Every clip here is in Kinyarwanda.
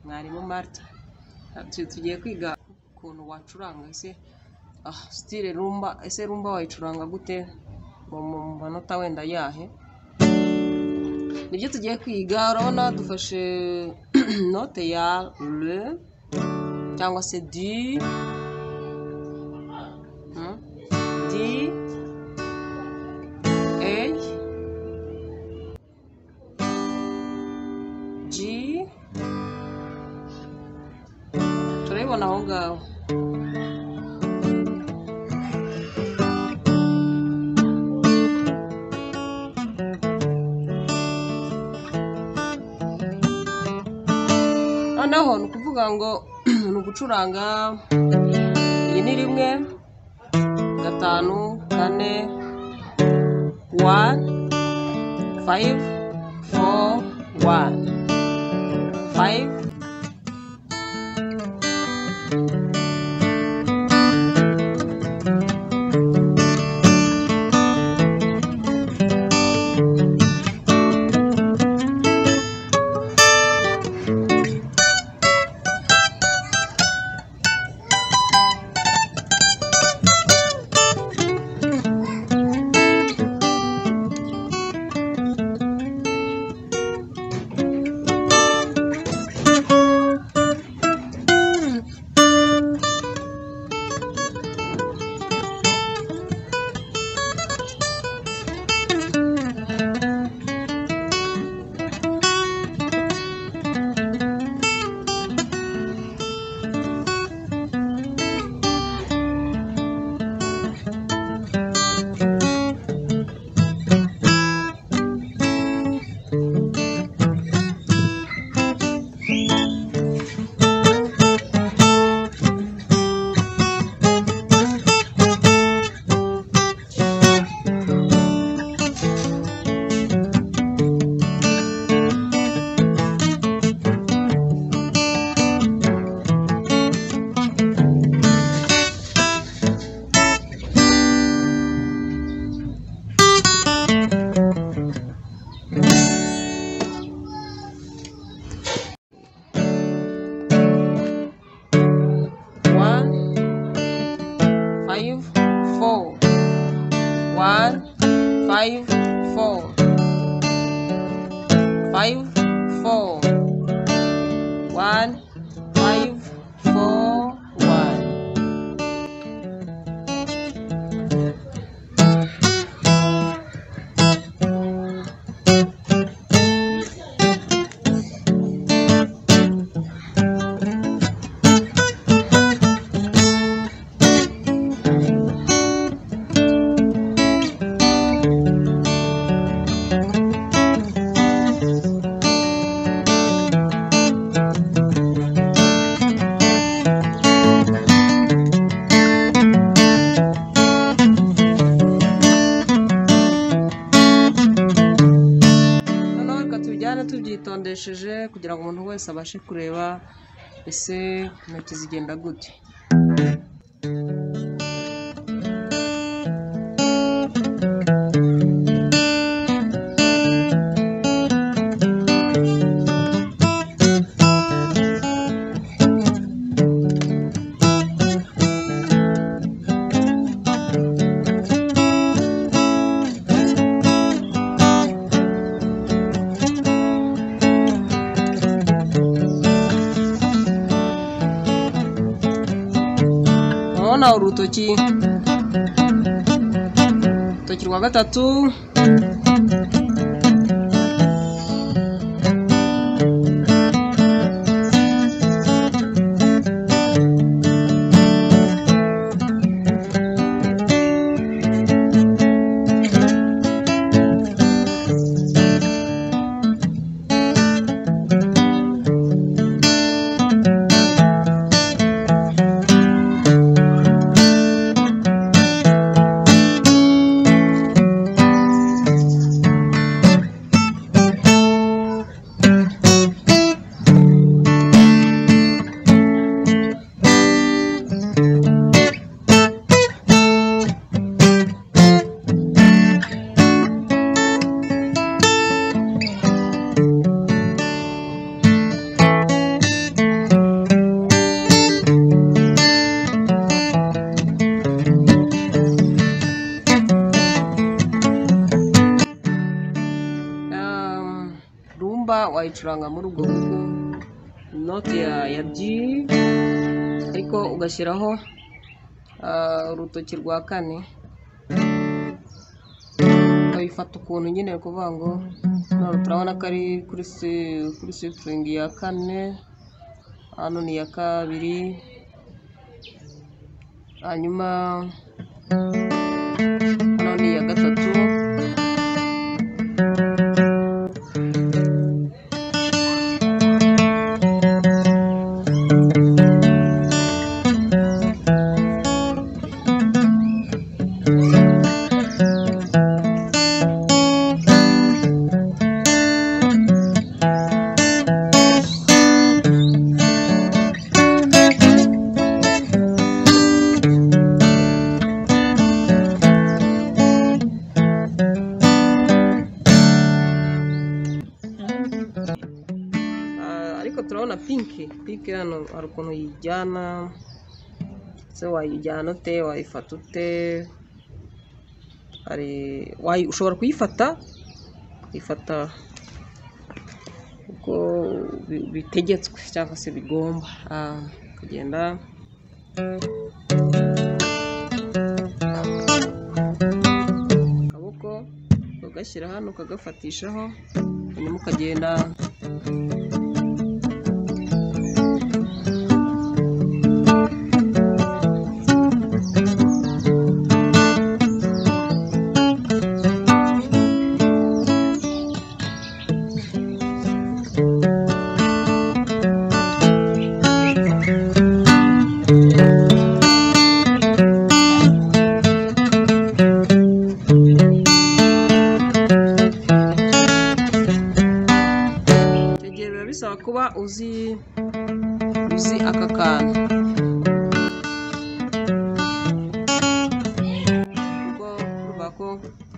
Martha tugiye kwiga ukuntu wacuranga ese sitire rumba ese rumba wayicuranga gute mu manota wenda ayahe nibyo tugiye kwiga urabona dufashe note ya le cyangwa se di hmm? di eyi ji turayibona aho ngaho noneho ni ukuvuga ngo ni ugucuranga iyi ni rimwe gatanu kane wani fayive foru wani fayive one five four one five four five four one five four one noneho reka tubijyane tubyitondesheje kugira ngo umuntu wese abashe kureba ese intoki zigenda gute urabona urutoki urutoki rwa gatatu wayicuranga muri ubwo buryo inoti ya ya G ariko ugashyiraho ah, urutoki rwa kane ukayifata ukuntu nyine ni ukuvuga ngo none turabona ko ari kuri si- kuri sifuringi ya kane hano ni iya kabiri hanyuma hano ni iya gatatu Ah, ariko turabona pinki pinki hano hari ukuntu uyijyana se wayijyana ute wayifata ute hari wayi- ushobora kuyifata uyifata uko bi- bitegetswe cyangwa se bigomba Ah, kugenda akaboko ugashyira hano ukagafatishaho hanyuma ukagenda Icyo gihe biba bisaba kuba uzi uzi aka kantu kuko urumva ko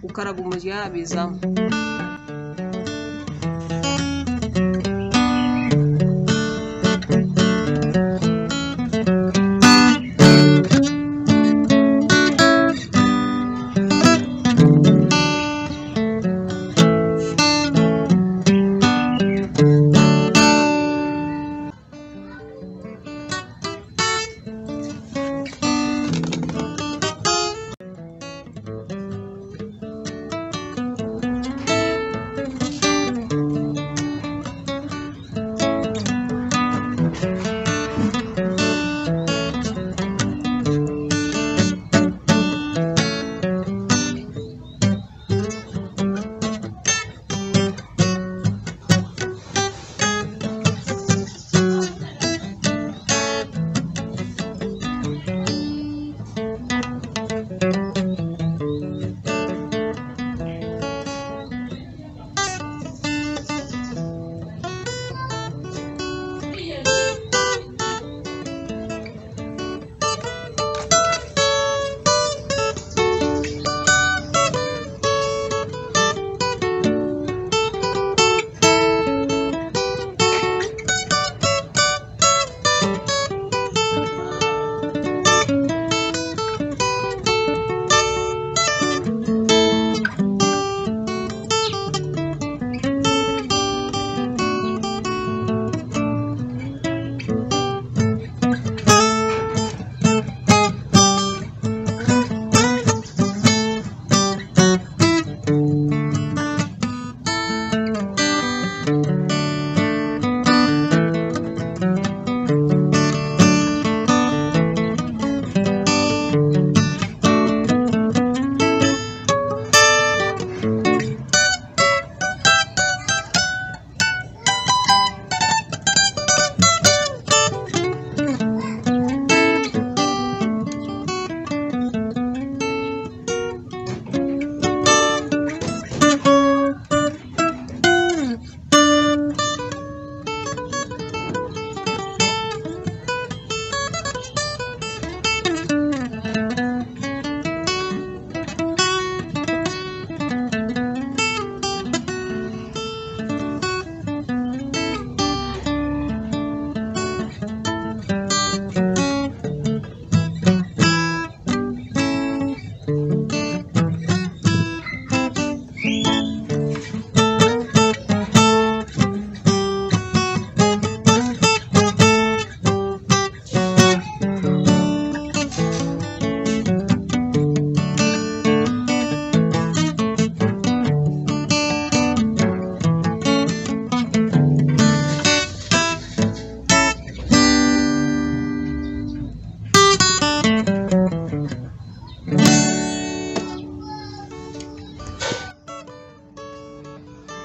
gukaraga umurya bizamo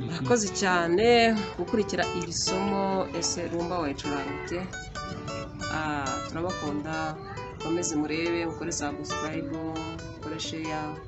murakoze cyane gukurikira iri somo ese rumba wayicuranga ute Ah, turabakunda mukomeze murebe mukore subscribe mukore share